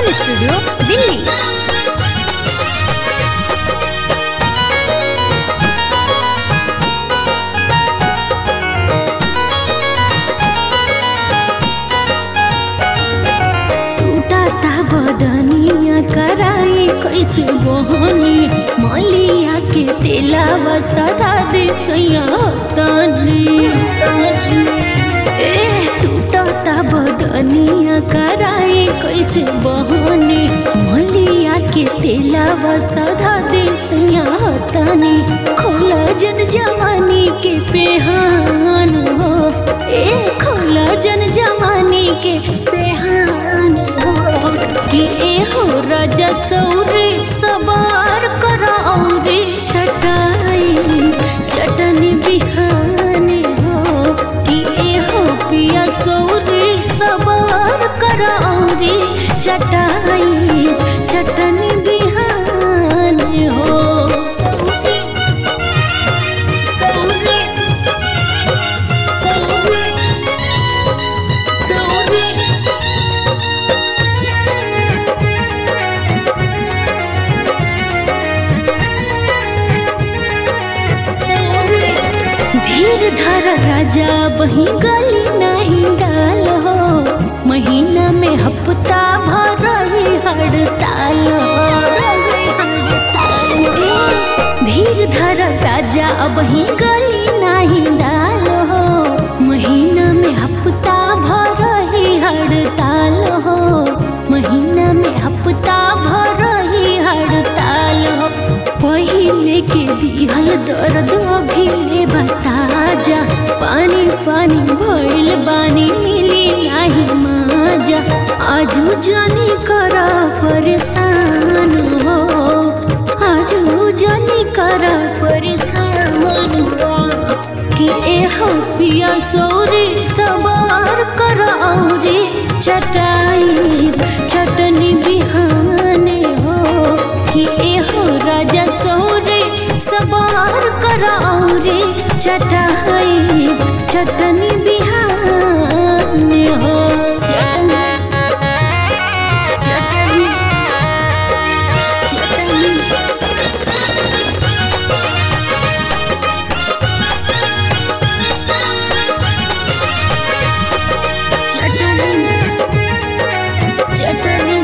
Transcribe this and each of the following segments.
Yemen studio Delhi टूटा बदनिया कराई कैसे बहनी मलिया के तेलावा सदा दे सैया तनी ए टूटा बदनिया कराई कैसे बहनी मलिया के तेलावा सदा दे सैया तनी खोला जन जवानी के पेहान हो ए खोला जन जवानी के पेहान हो कि ए हो राजा सौरे सवार कर औरे छटाई चटनी बिहान हो कि ए हो पिया सौरे सवार कर औरे चटाई चटनी बिहान हो सौरे सौरे सौरे धीर धर राजा बही गली नहीं डाल हो महीना में हफ्ता भर ही हड़ताल हो धीर धर राजा अब ही गली नहीं डाल हो महीना में हफ्ता भर ही हड़ताल हो महीना में हफ्ता भर ही हड़ताल हो पहिले के दिहल दर्द अभी ले बता जा पानी पानी भइल बानी मिली नाही माजा आजू जानी कर परेशान हो आजू जानी कर परेशान हो कि ए हो पिया सौरी सवार कर औरी चटाई चटनी बिहाने हो कि ए हो राजा सौरे सवार कर औरे चटाई चटनी बिहान हो चटनी चटनी चटनी चटनी चटनी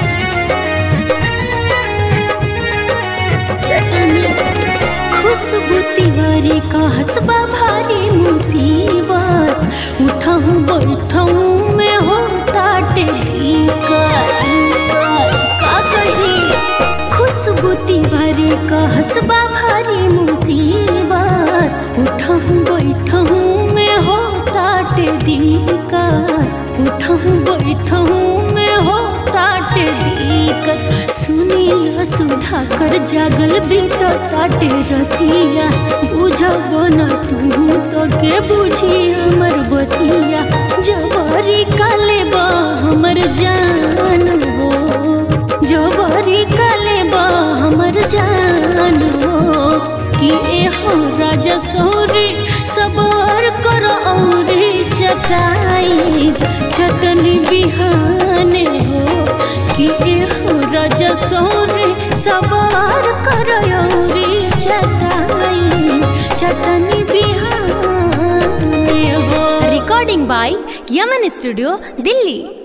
चटनी खुशबू तिवारी का हसबा भारी मुसीबत उठाऊं बैठाऊं में हो ताटे का कही खुशबू तिवारी का हसबा भारी मुसीबत उठाऊं बैठाऊं में हो ताटे दिक्कत उठाऊं बैठाऊं में हो ताटे दिक्कत सुनील सुधा कर जागल बीत ताटे रतिया बुझब न तू तो के बुझी हमर बतिया जबरी काले बा हमर जान हो जबरी काले बा हमर जान हो कि ए हो राजा सौरे सबर कर औरे चटाई चटनी बिहाने हो कि ए हो राजा सौरे सबर कर औरे चटाई चटनी बिहाने हो recording by Yaman studio Delhi